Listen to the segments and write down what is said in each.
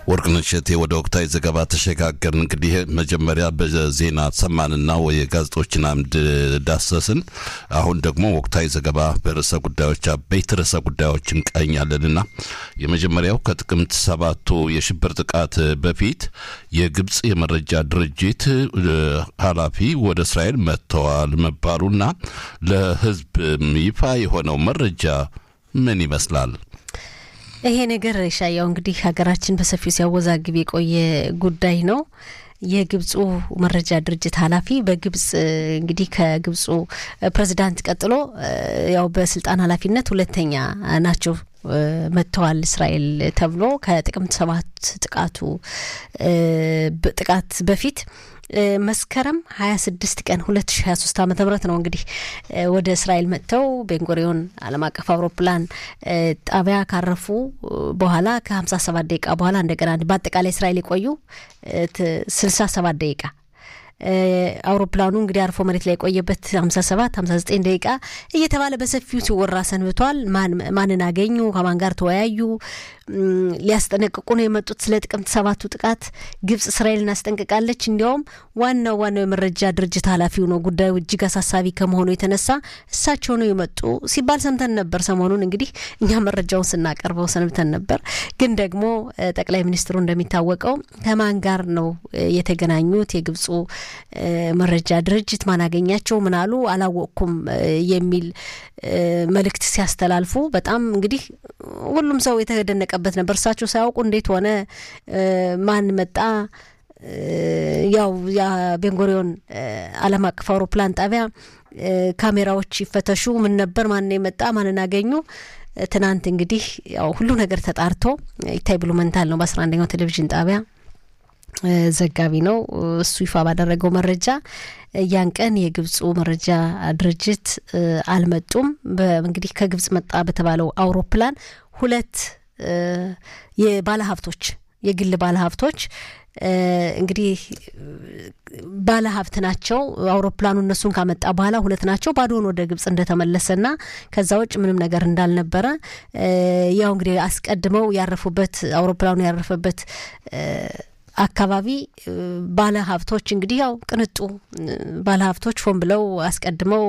ወርቅነሽ እሸቴ ወደ ወቅታዊ ዘገባ ተሸጋገርን። እንግዲህ መጀመሪያ በዜና ሰማንና የጋዜጦችን አምድ ዳሰስን። አሁን ደግሞ ወቅታዊ ዘገባ በርዕሰ ጉዳዮች አበይት ርዕሰ ጉዳዮች እንቃኛለንና የመጀመሪያው ከጥቅምት ሰባቱ የሽብር ጥቃት በፊት የግብፅ የመረጃ ድርጅት ኃላፊ ወደ እስራኤል መጥተዋል መባሉና ለሕዝብ ይፋ የሆነው መረጃ ምን ይመስላል? ይሄ ነገር ሻያው እንግዲህ ሀገራችን በሰፊው ሲያወዛግብ የቆየ ጉዳይ ነው። የግብፁ መረጃ ድርጅት ኃላፊ በግብጽ እንግዲህ ከግብፁ ፕሬዚዳንት ቀጥሎ ያው በስልጣን ኃላፊነት ሁለተኛ ናቸው መጥተዋል እስራኤል ተብሎ ከጥቅምት ሰባት ጥቃቱ ጥቃት በፊት መስከረም 26 ቀን 2023 ዓ ም ነው እንግዲህ ወደ እስራኤል መጥተው ቤንጎሪዮን ዓለም አቀፍ አውሮፕላን ጣቢያ ካረፉ በኋላ ከ57 ደቂቃ በኋላ እንደገና በአጠቃላይ እስራኤል የቆዩ 67 ደቂቃ አውሮፕላኑ እንግዲህ አርፎ መሬት ላይ የቆየበት 57 59 ደቂቃ እየተባለ በሰፊው ሲወራ ሰንብቷል። ማንን አገኙ? ከማን ጋር ተወያዩ? ሊያስጠነቅቁ ነው የመጡት ስለ ጥቅምት ሰባቱ ጥቃት ግብጽ እስራኤልን አስጠንቅቃለች። እንዲያውም ዋናው ዋናው የመረጃ ድርጅት ኃላፊው ነው ጉዳዩ እጅግ አሳሳቢ ከመሆኑ የተነሳ እሳቸው ነው የመጡ ሲባል ሰምተን ነበር። ሰሞኑን እንግዲህ እኛ መረጃውን ስናቀርበው ሰንብተን ነበር። ግን ደግሞ ጠቅላይ ሚኒስትሩ እንደሚታወቀው ከማን ጋር ነው የተገናኙት? የግብፁ መረጃ ድርጅት ማን አገኛቸው? ምን አሉ? አላወቅኩም የሚል መልእክት ሲያስተላልፉ በጣም እንግዲህ ሁሉም ሰው የተደነቀበት ነበር። እሳቸው ሳያውቁ እንዴት ሆነ? ማን መጣ? ያው የቤንጎሪዮን ዓለም አቀፍ አውሮፕላን ጣቢያ ካሜራዎች ይፈተሹ፣ ምን ነበር? ማን የመጣ? ማንን አገኙ? ትናንት እንግዲህ ያው ሁሉ ነገር ተጣርቶ ይታይ ብሉመንታል ነው በአስራ አንደኛው ቴሌቪዥን ጣቢያ ዘጋቢ ነው። እሱ ይፋ ባደረገው መረጃ ያን ቀን የግብፁ መረጃ ድርጅት አልመጡም። እንግዲህ ከግብጽ መጣ በተባለው አውሮፕላን ሁለት የባለሀብቶች የግል ባለሀብቶች እንግዲህ ባለሀብት ናቸው። አውሮፕላኑ እነሱን ካመጣ በኋላ ሁለት ናቸው። ባዶውን ወደ ግብጽ እንደተመለሰና ከዛ ውጭ ምንም ነገር እንዳልነበረ ያው እንግዲህ አስቀድመው ያረፉበት አውሮፕላኑ ያረፈበት አካባቢ ባለ ሀብቶች እንግዲህ ያው ቅንጡ ባለ ሀብቶች ሆን ብለው አስቀድመው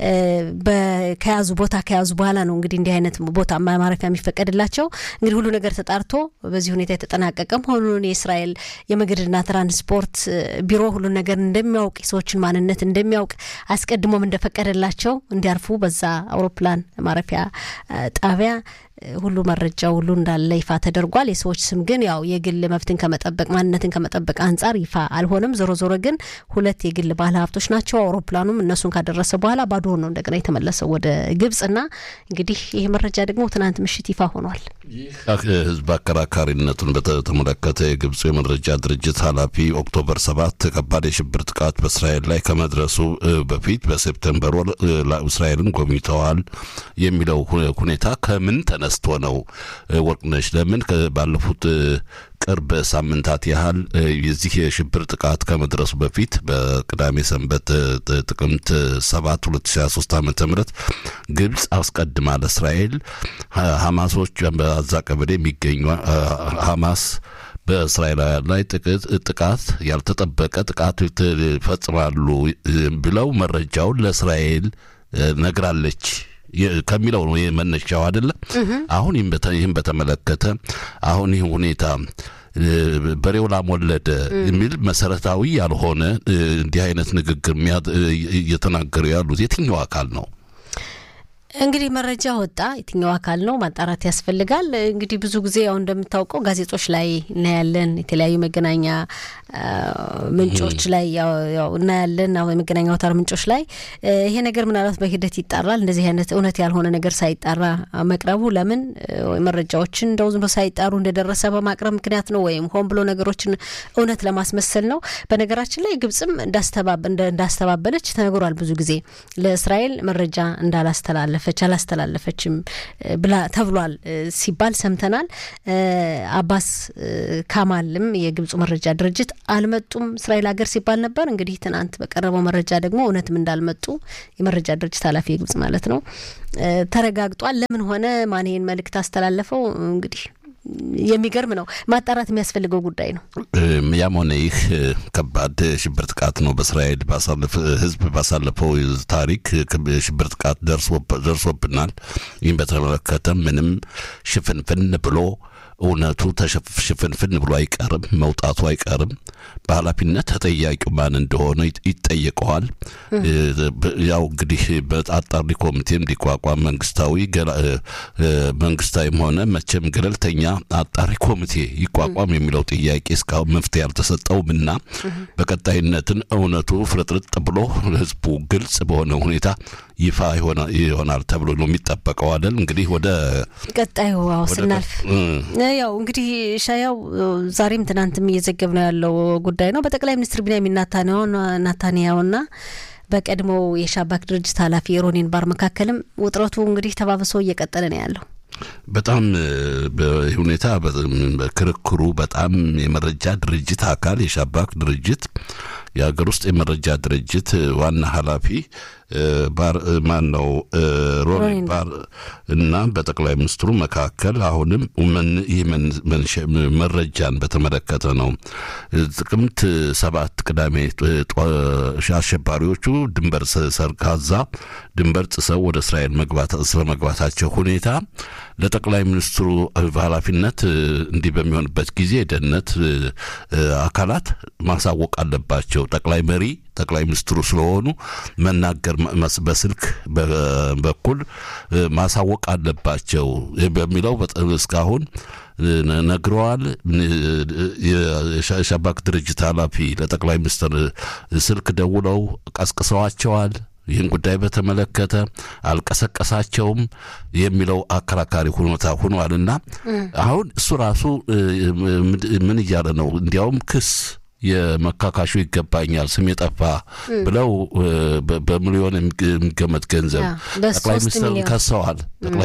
ከያዙ ቦታ ከያዙ በኋላ ነው እንግዲህ እንዲህ አይነት ቦታ ማረፊያ የሚፈቀድላቸው። እንግዲህ ሁሉ ነገር ተጣርቶ በዚህ ሁኔታ የተጠናቀቀ መሆኑን የእስራኤል የመንገድና ትራንስፖርት ቢሮ ሁሉን ነገር እንደሚያውቅ የሰዎችን ማንነት እንደሚያውቅ አስቀድሞም እንደፈቀደላቸው እንዲያርፉ በዛ አውሮፕላን ማረፊያ ጣቢያ ሁሉ መረጃው ሁሉ እንዳለ ይፋ ተደርጓል። የሰዎች ስም ግን ያው የግል መብትን ከመጠበቅ ማንነትን ከመጠበቅ አንጻር ይፋ አልሆነም። ዞሮ ዞሮ ግን ሁለት የግል ባለ ሀብቶች ናቸው። አውሮፕላኑም እነሱን ካደረሰ በኋላ ባዶ ነው እንደገና የተመለሰው ወደ ግብጽና እንግዲህ ይህ መረጃ ደግሞ ትናንት ምሽት ይፋ ሆኗል። ይህ ህዝብ አከራካሪነቱን በተመለከተ የግብፁ የመረጃ ድርጅት ኃላፊ ኦክቶበር ሰባት ከባድ የሽብር ጥቃት በእስራኤል ላይ ከመድረሱ በፊት በሴፕተምበር ወር እስራኤልን ጎብኝተዋል የሚለው ሁኔታ ከምን ተነስቶ ነው? ወርቅነሽ ለምን ባለፉት ቅርብ ሳምንታት ያህል የዚህ የሽብር ጥቃት ከመድረሱ በፊት በቅዳሜ ሰንበት ጥቅምት 7 2023 ዓ ም ግብፅ አስቀድማ ለእስራኤል ሐማሶች በዛ ቀበሌ የሚገኙ ሐማስ በእስራኤላውያን ላይ ጥቃት ያልተጠበቀ ጥቃት ይፈጽማሉ ብለው መረጃውን ለእስራኤል ነግራለች ከሚለው ነው መነሻው አይደለም። አሁን ይህም በተመለከተ አሁን ይህ ሁኔታ በሬው ላም ወለደ የሚል መሰረታዊ ያልሆነ እንዲህ አይነት ንግግር እየተናገሩ ያሉት የትኛው አካል ነው? እንግዲህ መረጃ ወጣ። የትኛው አካል ነው ማጣራት ያስፈልጋል። እንግዲህ ብዙ ጊዜ ያው እንደምታውቀው ጋዜጦች ላይ እናያለን፣ የተለያዩ መገናኛ ምንጮች ላይ ያው እናያለን፣ የመገናኛ አውታር ምንጮች ላይ ይሄ ነገር ምናልባት በሂደት ይጣራል። እንደዚህ አይነት እውነት ያልሆነ ነገር ሳይጣራ መቅረቡ ለምን መረጃዎችን እንደው ዝም ብሎ ሳይጣሩ እንደደረሰ በማቅረብ ምክንያት ነው ወይም ሆን ብሎ ነገሮችን እውነት ለማስመሰል ነው። በነገራችን ላይ ግብጽም እንዳስተባበለች ተነግሯል። ብዙ ጊዜ ለእስራኤል መረጃ እንዳላስተላለፈ አስተላለፈች አላስተላለፈችም ብላ ተብሏል ሲባል ሰምተናል። አባስ ካማልም የግብፁ መረጃ ድርጅት አልመጡም እስራኤል ሀገር ሲባል ነበር። እንግዲህ ትናንት በቀረበው መረጃ ደግሞ እውነትም እንዳልመጡ የመረጃ ድርጅት ኃላፊ የግብጽ ማለት ነው ተረጋግጧል። ለምን ሆነ ማን ይሄን መልእክት አስተላለፈው እንግዲህ የሚገርም ነው። ማጣራት የሚያስፈልገው ጉዳይ ነው። ያም ሆነ ይህ ከባድ ሽብር ጥቃት ነው። በእስራኤል ህዝብ ባሳለፈው ታሪክ ሽብር ጥቃት ደርሶብናል። ይህም በተመለከተ ምንም ሽፍንፍን ብሎ እውነቱ ሽፍንፍን ብሎ አይቀርም፣ መውጣቱ አይቀርም። በኃላፊነት ተጠያቂው ማን እንደሆነ ይጠየቀዋል። ያው እንግዲህ በአጣሪ ኮሚቴም እንዲቋቋም መንግስታዊ መንግስታዊም ሆነ መቼም ገለልተኛ አጣሪ ኮሚቴ ይቋቋም የሚለው ጥያቄ እስካሁን መፍትሄ አልተሰጠውም እና በቀጣይነትን እውነቱ ፍርጥርጥ ብሎ ህዝቡ ግልጽ በሆነ ሁኔታ ይፋ ይሆናል ተብሎ ነው የሚጠበቀው አይደል? እንግዲህ ወደ ቀጣዩ ዋው ስናልፍ ያው እንግዲህ ሻያው ዛሬም ትናንትም እየዘገብ ነው ያለው ጉዳይ ነው። በጠቅላይ ሚኒስትር ቢንያሚን ናታንያሁና በቀድሞው የሻባክ ድርጅት ኃላፊ ሮኒን ባር መካከልም ውጥረቱ እንግዲህ ተባብሶ እየቀጠለ ነው ያለው። በጣም በሁኔታ ክርክሩ በጣም የመረጃ ድርጅት አካል የሻባክ ድርጅት የሀገር ውስጥ የመረጃ ድርጅት ዋና ኃላፊ ባር ማን ነው ሮኒ ባር እና በጠቅላይ ሚኒስትሩ መካከል አሁንም ይህ መረጃን በተመለከተ ነው። ጥቅምት ሰባት ቅዳሜ አሸባሪዎቹ ድንበር ሰርካዛ ድንበር ጥሰው ወደ እስራኤል መግባት ስለመግባታቸው ሁኔታ ለጠቅላይ ሚኒስትሩ ኃላፊነት እንዲህ በሚሆንበት ጊዜ የደህንነት አካላት ማሳወቅ አለባቸው። ጠቅላይ መሪ ጠቅላይ ሚኒስትሩ ስለሆኑ መናገር በስልክ በኩል ማሳወቅ አለባቸው በሚለው እስካሁን ነግረዋል። የሻባክ ድርጅት ኃላፊ ለጠቅላይ ሚኒስትር ስልክ ደውለው ቀስቅሰዋቸዋል። ይህን ጉዳይ በተመለከተ አልቀሰቀሳቸውም የሚለው አከራካሪ ሁኔታ ሆኗልና አሁን እሱ ራሱ ምን እያለ ነው? እንዲያውም ክስ የመካካሹ ይገባኛል ስም የጠፋ ብለው በሚሊዮን የሚገመት ገንዘብ ጠቅላይ ሚኒስትር ከሰዋል።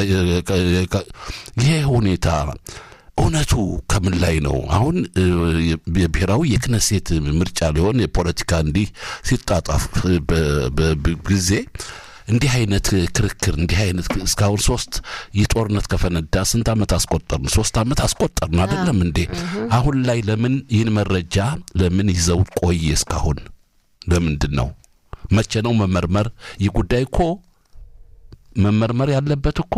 ይሄ ሁኔታ እውነቱ ከምን ላይ ነው? አሁን የብሔራዊ የክነሴት ምርጫ ሊሆን የፖለቲካ እንዲህ ሲጣጣፍ ጊዜ እንዲህ አይነት ክርክር እንዲህ አይነት እስካሁን ሶስት ይህ ጦርነት ከፈነዳ ስንት ዓመት አስቆጠርን? ሶስት ዓመት አስቆጠርን አይደለም እንዴ? አሁን ላይ ለምን ይህን መረጃ ለምን ይዘው ቆየ? እስካሁን ለምንድን ነው? መቼ ነው መመርመር? ይህ ጉዳይ እኮ መመርመር ያለበት እኮ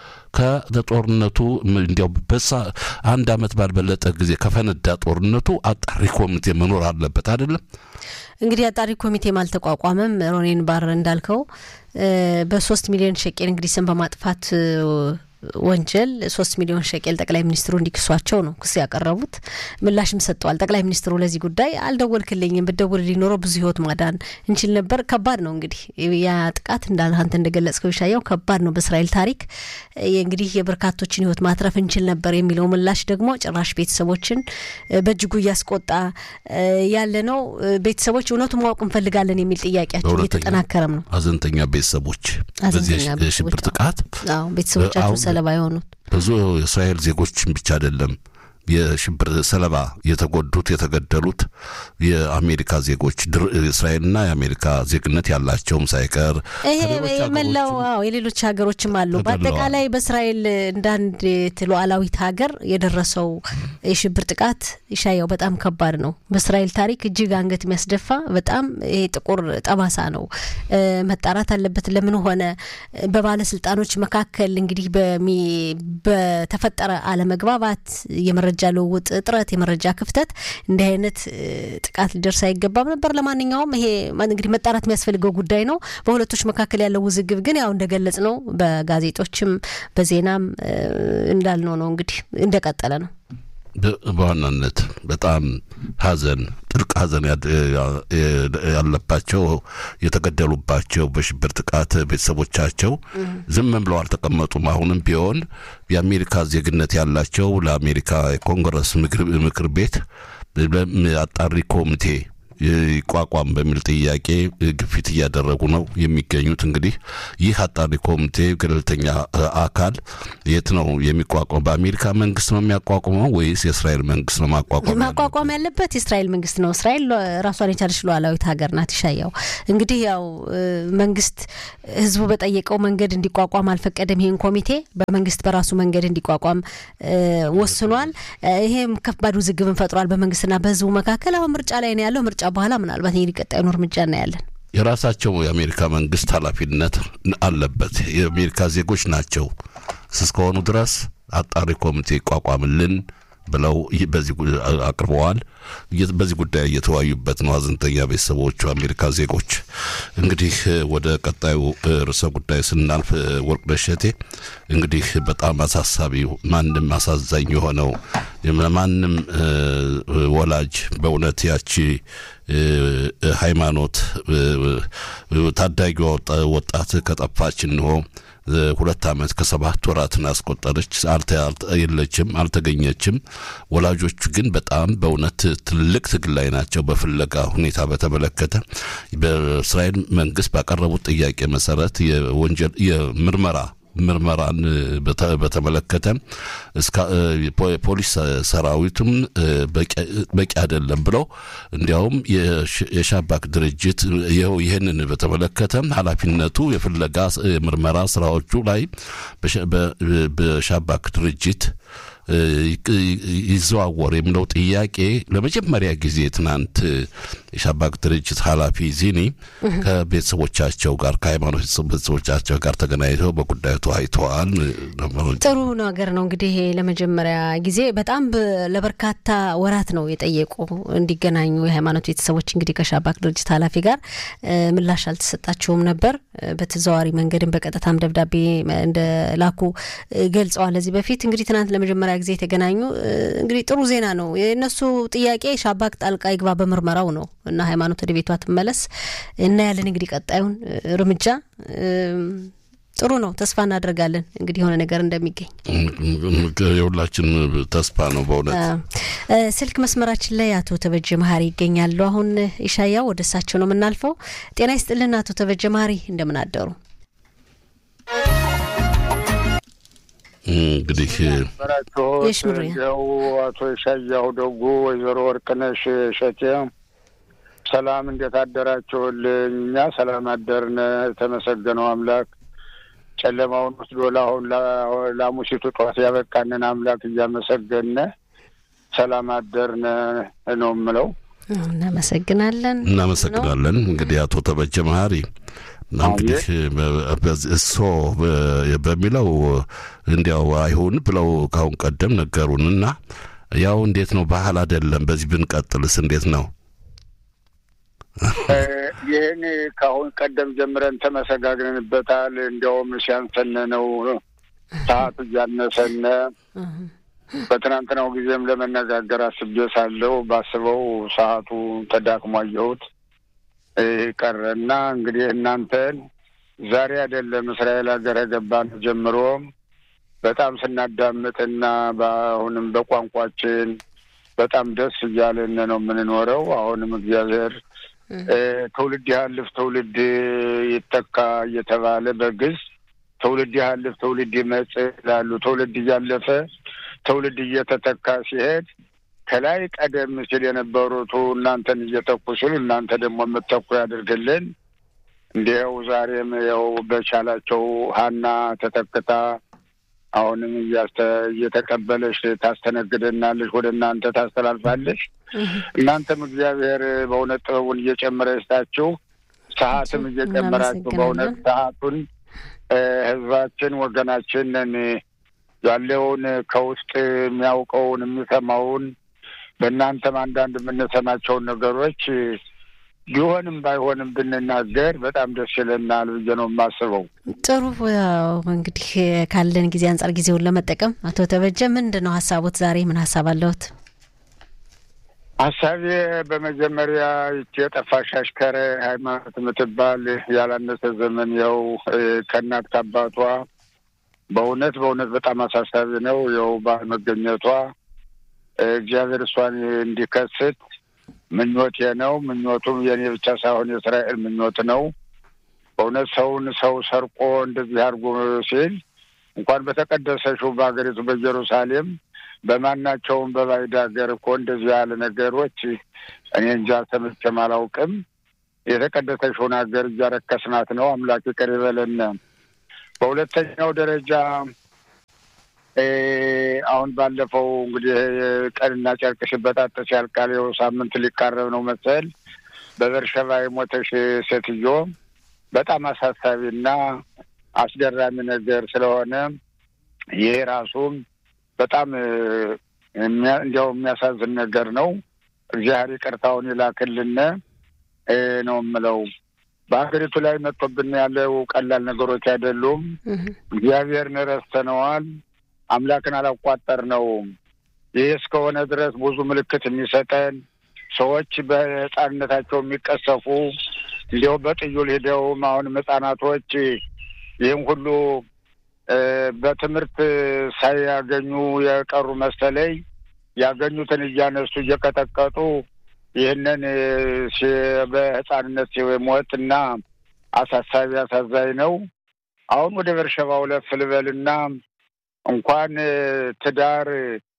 ከጦርነቱ እንዲያው በሳ አንድ ዓመት ባልበለጠ ጊዜ ከፈነዳ ጦርነቱ አጣሪ ኮሚቴ መኖር አለበት አይደለም። እንግዲህ አጣሪ ኮሚቴም አልተቋቋመም። ሮኔን ባር እንዳልከው በሶስት ሚሊዮን ሸቄል እንግዲህ ስም በማጥፋት ወንጀል ሶስት ሚሊዮን ሸቄል ጠቅላይ ሚኒስትሩ እንዲክሷቸው ነው ክስ ያቀረቡት። ምላሽም ሰጥተዋል። ጠቅላይ ሚኒስትሩ ለዚህ ጉዳይ አልደወልክልኝም፣ ብትደውልልኝ ኖሮ ብዙ ሕይወት ማዳን እንችል ነበር። ከባድ ነው እንግዲህ ያ ጥቃት እንዳለ አንተ እንደገለጽከው ይሻየው ከባድ ነው። በእስራኤል ታሪክ እንግዲህ የበርካቶችን ሕይወት ማትረፍ እንችል ነበር የሚለው ምላሽ ደግሞ ጭራሽ ቤተሰቦችን በእጅጉ እያስቆጣ ያለ ነው። ቤተሰቦች እውነቱ ማወቅ እንፈልጋለን የሚል ጥያቄያቸው እየተጠናከረም ነው። ሀዘንተኛ ቤተሰቦች በዚህ የሽብር ጥቃት ቤተሰቦቻቸው ሰለባ የሆኑት ብዙ የእስራኤል ዜጎችን ብቻ አይደለም የሽብር ሰለባ የተጎዱት የተገደሉት የአሜሪካ ዜጎች እስራኤልና የአሜሪካ ዜግነት ያላቸውም ሳይቀር መላው የሌሎች ሀገሮችም አሉ። በአጠቃላይ በእስራኤል እንዳንድ ሉዓላዊት ሀገር የደረሰው የሽብር ጥቃት ይሻየው በጣም ከባድ ነው። በእስራኤል ታሪክ እጅግ አንገት የሚያስደፋ በጣም ይሄ ጥቁር ጠባሳ ነው። መጣራት አለበት። ለምን ሆነ? በባለስልጣኖች መካከል እንግዲህ በተፈጠረ አለመግባባት የመረጃ ልውውጥ እጥረት፣ የመረጃ ክፍተት እንዲህ አይነት ጥቃት ሊደርስ አይገባም ነበር። ለማንኛውም ይሄ እንግዲህ መጣራት የሚያስፈልገው ጉዳይ ነው። በሁለቶች መካከል ያለው ውዝግብ ግን ያው እንደገለጽ ነው በጋዜጦችም በዜናም እንዳልነው ነው እንግዲህ እንደቀጠለ ነው። በዋናነት በጣም ሐዘን ጥልቅ ሐዘን ያለባቸው የተገደሉባቸው በሽብር ጥቃት ቤተሰቦቻቸው ዝም ብለው አልተቀመጡም። አሁንም ቢሆን የአሜሪካ ዜግነት ያላቸው ለአሜሪካ የኮንግረስ ምክር ቤት አጣሪ ኮሚቴ ይቋቋም በሚል ጥያቄ ግፊት እያደረጉ ነው የሚገኙት። እንግዲህ ይህ አጣሪ ኮሚቴ ገለልተኛ አካል የት ነው የሚቋቋም? በአሜሪካ መንግስት ነው የሚያቋቁመው ወይስ የእስራኤል መንግስት ነው ማቋቋም ማቋቋም ያለበት የእስራኤል መንግስት ነው። እስራኤል ራሷን የቻለች ሉዓላዊት ሀገር ናት። ይሻያው እንግዲህ ያው መንግስት ህዝቡ በጠየቀው መንገድ እንዲቋቋም አልፈቀደም። ይህን ኮሚቴ በመንግስት በራሱ መንገድ እንዲቋቋም ወስኗል። ይሄም ከባድ ውዝግብን ፈጥሯል በመንግስትና በህዝቡ መካከል። አሁን ምርጫ ላይ ነው ያለው። ምርጫ በኋላ ምናልባት እንግዲህ ቀጣዩን እርምጃ እናያለን። የራሳቸው የአሜሪካ መንግስት ኃላፊነት አለበት። የአሜሪካ ዜጎች ናቸው እስከሆኑ ድረስ አጣሪ ኮሚቴ ይቋቋምልን ብለው በዚህ አቅርበዋል። በዚህ ጉዳይ እየተወያዩበት ነው ሀዘንተኛ ቤተሰቦቹ አሜሪካ ዜጎች። እንግዲህ ወደ ቀጣዩ ርዕሰ ጉዳይ ስናልፍ ወርቅነሽ እሸቴ እንግዲህ በጣም አሳሳቢ ማንም አሳዛኝ የሆነው ማንም ወላጅ በእውነት ያቺ ሃይማኖት ታዳጊ ወጣት ከጠፋች እንሆ ሁለት ዓመት ከሰባት ወራትን አስቆጠረች። የለችም፣ አልተገኘችም። ወላጆቹ ግን በጣም በእውነት ትልቅ ትግል ላይ ናቸው። በፍለጋ ሁኔታ በተመለከተ በእስራኤል መንግስት ባቀረቡት ጥያቄ መሰረት የወንጀል የምርመራ ምርመራን በተመለከተ ፖሊስ ሰራዊቱም በቂ አይደለም ብለው እንዲያውም የሻባክ ድርጅት ይህንን በተመለከተ ኃላፊነቱ የፍለጋ ምርመራ ስራዎቹ ላይ በሻባክ ድርጅት ይዘዋወር የሚለው ጥያቄ ለመጀመሪያ ጊዜ ትናንት የሻባክ ድርጅት ኃላፊ ዚኒ ከቤተሰቦቻቸው ጋር ከሃይማኖት ቤተሰቦቻቸው ጋር ተገናኝተው በጉዳዩ ተወያይተዋል። ጥሩ ነገር ነው። እንግዲህ ለመጀመሪያ ጊዜ በጣም ለበርካታ ወራት ነው የጠየቁ እንዲገናኙ የሃይማኖት ቤተሰቦች እንግዲህ ከሻባክ ድርጅት ኃላፊ ጋር ምላሽ አልተሰጣቸውም ነበር። በተዘዋዋሪ መንገድም በቀጥታም ደብዳቤ እንደላኩ ገልጸዋል። ለዚህ በፊት እንግዲህ ትናንት ለመጀመሪያ ጊዜ የተገናኙ እንግዲህ ጥሩ ዜና ነው። የእነሱ ጥያቄ ሻባክ ጣልቃ ይግባ በምርመራው ነው እና ሃይማኖት ወደ ቤቷ ትመለስ እናያለን። እንግዲህ ቀጣዩን እርምጃ ጥሩ ነው። ተስፋ እናደርጋለን እንግዲህ የሆነ ነገር እንደሚገኝ የሁላችን ተስፋ ነው። በእውነት ስልክ መስመራችን ላይ አቶ ተበጀ መሀሪ ይገኛሉ። አሁን ኢሻያው ወደ እሳቸው ነው የምናልፈው። ጤና ይስጥልን አቶ ተበጀ መሀሪ እንደምን አደሩ? እንግዲህ ራቸው አቶ ሻያሁ ደጉ፣ ወይዘሮ ወርቅነሽ እሸቴ ሰላም፣ እንዴት አደራችሁልኝ? እኛ ሰላም አደርነ። የተመሰገነው አምላክ ጨለማውን ወስዶ ለአሁን ለሙሲቱ ጠዋት ያበቃንን አምላክ እያመሰገነ ሰላም አደርነ ነው የምለው። እናመሰግናለን እናመሰግናለን። እንግዲህ አቶ ተበጀ መሀሪ እና እንግዲህ እሶ በሚለው እንዲያው አይሁን ብለው ካሁን ቀደም ነገሩን እና ያው እንዴት ነው ባህል አይደለም። በዚህ ብንቀጥልስ እንዴት ነው? ይህን ከአሁን ቀደም ጀምረን ተመሰጋግነንበታል። እንዲያውም ሲያንሰን ነው ሰዓቱ እያነሰነ በትናንትናው ጊዜም ለመነጋገር አስቤ ሳለሁ ባስበው ሰዓቱ ተዳክሞ አየሁት ቀረና እንግዲህ እናንተን ዛሬ አይደለም እስራኤል ሀገር ገባን ጀምሮ በጣም ስናዳምጥና በአሁንም በቋንቋችን በጣም ደስ እያለን ነው የምንኖረው። አሁንም እግዚአብሔር ትውልድ ያልፍ ትውልድ ይተካ እየተባለ በግዝ ትውልድ ያልፍ ትውልድ ይመጽ ይላሉ። ትውልድ እያለፈ ትውልድ እየተተካ ሲሄድ ከላይ ቀደም ሲል የነበሩቱ እናንተን እየተኩ ሲሉ እናንተ ደግሞ የምተኩ ያድርግልን። እንዲያው ዛሬም ያው በቻላቸው ሀና ተተክታ አሁንም እየተቀበለች ታስተነግደናለች፣ ወደ እናንተ ታስተላልፋለች። እናንተም እግዚአብሔር በእውነት ጥበቡን እየጨመረ ይስጣችሁ፣ ሰዓትም እየጨመራችሁ በእውነት ሰዓቱን ህዝባችን ወገናችንን ያለውን ከውስጥ የሚያውቀውን የሚሰማውን በእናንተም አንዳንድ የምንሰማቸውን ነገሮች ቢሆንም ባይሆንም ብንናገር በጣም ደስ ይለናል ብዬ ነው የማስበው። ጥሩ ያው እንግዲህ ካለን ጊዜ አንጻር ጊዜውን ለመጠቀም አቶ ተበጀ ምንድን ነው ሀሳቦት? ዛሬ ምን ሀሳብ አለዎት? ሀሳቤ በመጀመሪያ ይቺ የጠፋሽ አሽከረ ሃይማኖት የምትባል ያላነሰ ዘመን ያው ከእናት ከአባቷ በእውነት በእውነት በጣም አሳሳቢ ነው። ያው ባለመገኘቷ እግዚአብሔር እሷን እንዲከስት ምኞቴ ነው። ምኞቱም የኔ ብቻ ሳይሆን የእስራኤል ምኞት ነው። በእውነት ሰውን ሰው ሰርቆ እንደዚህ አድርጎ ሲል እንኳን በተቀደሰችው በሀገሪቱ በኢየሩሳሌም በማናቸውም በባዕድ ሀገር እኮ እንደዚህ ያለ ነገሮች እኔ እንጃ ሰምቼም አላውቅም። የተቀደሰችውን ሀገር እያረከስናት ነው። አምላክ ይቅር ይበለን። በሁለተኛው ደረጃ አሁን ባለፈው እንግዲህ ቀንና ጨርቅ ሲበጣጠስ ያልቃል። ይኸው ሳምንት ሊቃረብ ነው መሰል በበርሸባ የሞተሽ ሴትዮ በጣም አሳሳቢና አስገራሚ ነገር ስለሆነ ይሄ ራሱም በጣም እንዲያው የሚያሳዝን ነገር ነው። እግዚአብሔር ይቅርታውን ይላክልን ነው የምለው። በሀገሪቱ ላይ መጥቶብን ያለው ቀላል ነገሮች አይደሉም። እግዚአብሔርን ረስተነዋል። አምላክን አላቋጠር ነው። ይህ እስከሆነ ድረስ ብዙ ምልክት የሚሰጠን ሰዎች በሕፃንነታቸው የሚቀሰፉ እንዲያው በጥዩል ሂደውም አሁንም ሕፃናቶች ይህም ሁሉ በትምህርት ሳያገኙ የቀሩ መሰለኝ ያገኙትን እያነሱ እየቀጠቀጡ ይህንን በሕፃንነት ሞት እና አሳሳቢ አሳዛኝ ነው። አሁን ወደ በርሸባው ለፍ ልበልና እንኳን ትዳር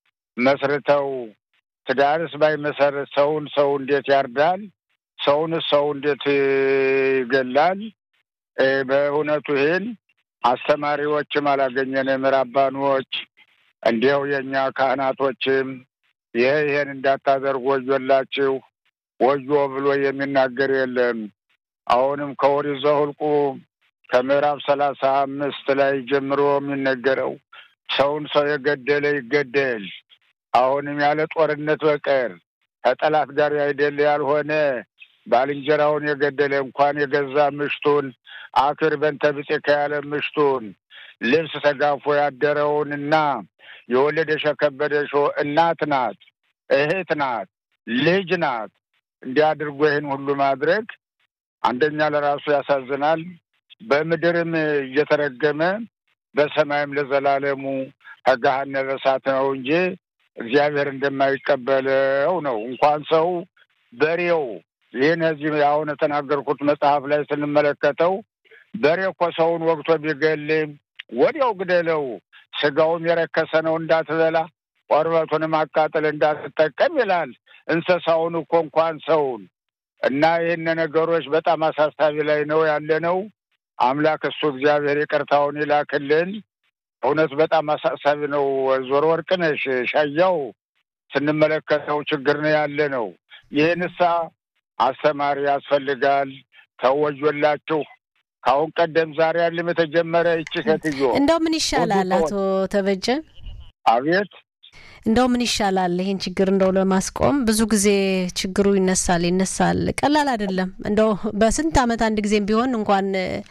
መስርተው ትዳርስ ባይመሰርት ሰውን ሰው እንዴት ያርዳል? ሰውንስ ሰው እንዴት ይገላል? በእውነቱ ይህን አስተማሪዎችም አላገኘንም። ራባኖች እንዲያው የእኛ ካህናቶችም ይሄ ይሄን እንዳታደርጉ ወዮላችሁ፣ ወዮ ብሎ የሚናገር የለም። አሁንም ከኦሪት ዘኍልቍ ከምዕራፍ ሰላሳ አምስት ላይ ጀምሮ የሚነገረው ሰውን ሰው የገደለ ይገደል። አሁንም ያለ ጦርነት በቀር ከጠላት ጋር አይደለ ያልሆነ ባልንጀራውን የገደለ እንኳን የገዛ ምሽቱን አክር በንተ ብጤከ ያለ ምሽቱን ልብስ ተጋፎ ያደረውንና የወለደሽ የከበደሽ እናት ናት፣ እህት ናት፣ ልጅ ናት። እንዲህ አድርጎ ይህን ሁሉ ማድረግ አንደኛ ለራሱ ያሳዝናል። በምድርም እየተረገመ በሰማይም ለዘላለሙ ከገሃነመ እሳት ነው እንጂ እግዚአብሔር እንደማይቀበለው ነው። እንኳን ሰው በሬው ይህን እዚህ አሁን የተናገርኩት መጽሐፍ ላይ ስንመለከተው በሬ እኮ ሰውን ወግቶ ቢገል ወዲያው ግደለው፣ ስጋውም የረከሰ ነው እንዳትበላ፣ ቆርበቱንም አቃጥል እንዳትጠቀም ይላል። እንስሳውን እኮ እንኳን ሰውን እና ይህን ነገሮች በጣም አሳሳቢ ላይ ነው ያለ ነው። አምላክ እሱ እግዚአብሔር ይቅርታውን ይላክልን። እውነት በጣም አሳሳቢ ነው። ዞሮ ወርቅነሽ ሻያው ስንመለከተው ችግር ነው ያለ ነው። ይህንሳ አስተማሪ ያስፈልጋል። ተወዮላችሁ። ከአሁን ቀደም ዛሬ ያለም የተጀመረ ይቺ ሴትዮ እንደው ምን ይሻላል አቶ ተበጀ? አቤት እንደው ምን ይሻላል ይህን ችግር እንደው ለማስቆም ብዙ ጊዜ ችግሩ ይነሳል ይነሳል፣ ቀላል አይደለም። እንደው በስንት ዓመት አንድ ጊዜም ቢሆን እንኳን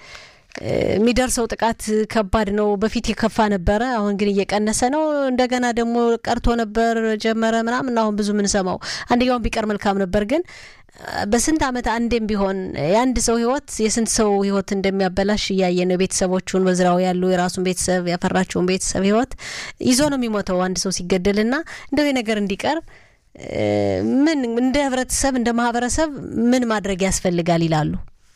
የሚደርሰው ጥቃት ከባድ ነው። በፊት የከፋ ነበረ፣ አሁን ግን እየቀነሰ ነው። እንደገና ደግሞ ቀርቶ ነበር ጀመረ ምናምን፣ አሁን ብዙ ምንሰማው አንደኛውን ቢቀር መልካም ነበር። ግን በስንት ዓመት አንዴም ቢሆን የአንድ ሰው ህይወት የስንት ሰው ህይወት እንደሚያበላሽ እያየ ነው። ቤተሰቦቹን በዝራው ያሉ የራሱን ቤተሰብ ያፈራቸውን ቤተሰብ ህይወት ይዞ ነው የሚሞተው አንድ ሰው ሲገደል እና እንደው ነገር እንዲቀር ምን እንደ ህብረተሰብ እንደ ማህበረሰብ ምን ማድረግ ያስፈልጋል ይላሉ?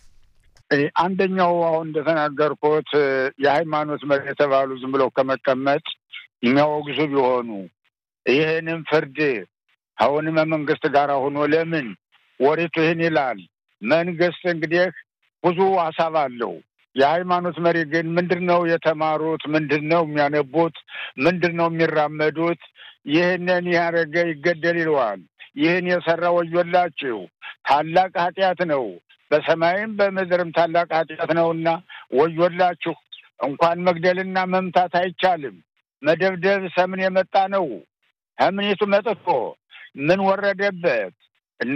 አንደኛው አሁን እንደተናገርኩት የሃይማኖት መሪ የተባሉ ዝም ብለው ከመቀመጥ የሚያወግዙ ቢሆኑ ይህንም ፍርድ አሁንም መንግስት ጋር ሆኖ ለምን ወሬቱ ይህን ይላል። መንግስት እንግዲህ ብዙ ሀሳብ አለው። የሃይማኖት መሪ ግን ምንድን ነው የተማሩት? ምንድን ነው የሚያነቡት? ምንድን ነው የሚራመዱት? ይህንን ያደረገ ይገደል ይለዋል። ይህን የሰራ ወዮላችሁ፣ ታላቅ ኃጢአት ነው በሰማይም በምድርም ታላቅ ኃጢአት ነውና ወዮላችሁ። እንኳን መግደልና መምታት አይቻልም። መደብደብ ሰምን የመጣ ነው። ከምኒቱ መጥቶ ምን ወረደበት እና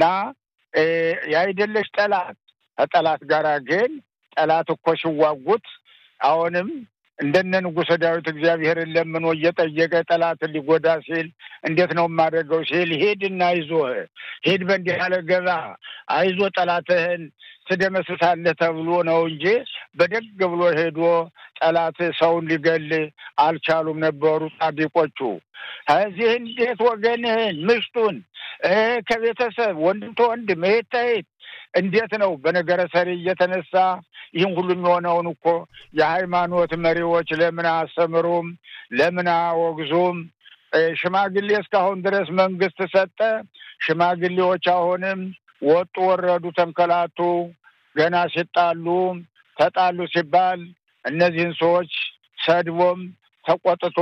ያይደለች ጠላት ከጠላት ጋር ግን ጠላት እኮ ሲዋጉት አሁንም እንደነ ንጉሠ ዳዊት እግዚአብሔርን ለምኖ እየጠየቀ ጠላትን ሊጎዳ ሲል እንዴት ነው የማደርገው ሲል ሂድና አይዞህ ሂድ በእንዲህ ያለ ገባ አይዞ ጠላትህን ትደመስሳለህ ተብሎ ነው እንጂ በደግ ብሎ ሄዶ ጠላት ሰውን ሊገል አልቻሉም ነበሩ ጻድቆቹ። እዚህ እንዴት ወገንህን ምሽቱን ከቤተሰብ ወንድም ተወንድም እህት ተእህት እንዴት ነው በነገረ ሰሪ እየተነሳ ይህን ሁሉ የሚሆነውን እኮ የሃይማኖት መሪዎች ለምን አያስተምሩም? ለምን አያወግዙም? ሽማግሌ እስካሁን ድረስ መንግስት ሰጠ። ሽማግሌዎች አሁንም ወጡ፣ ወረዱ፣ ተንከላቱ። ገና ሲጣሉ ተጣሉ ሲባል እነዚህን ሰዎች ሰድቦም ተቆጥቶ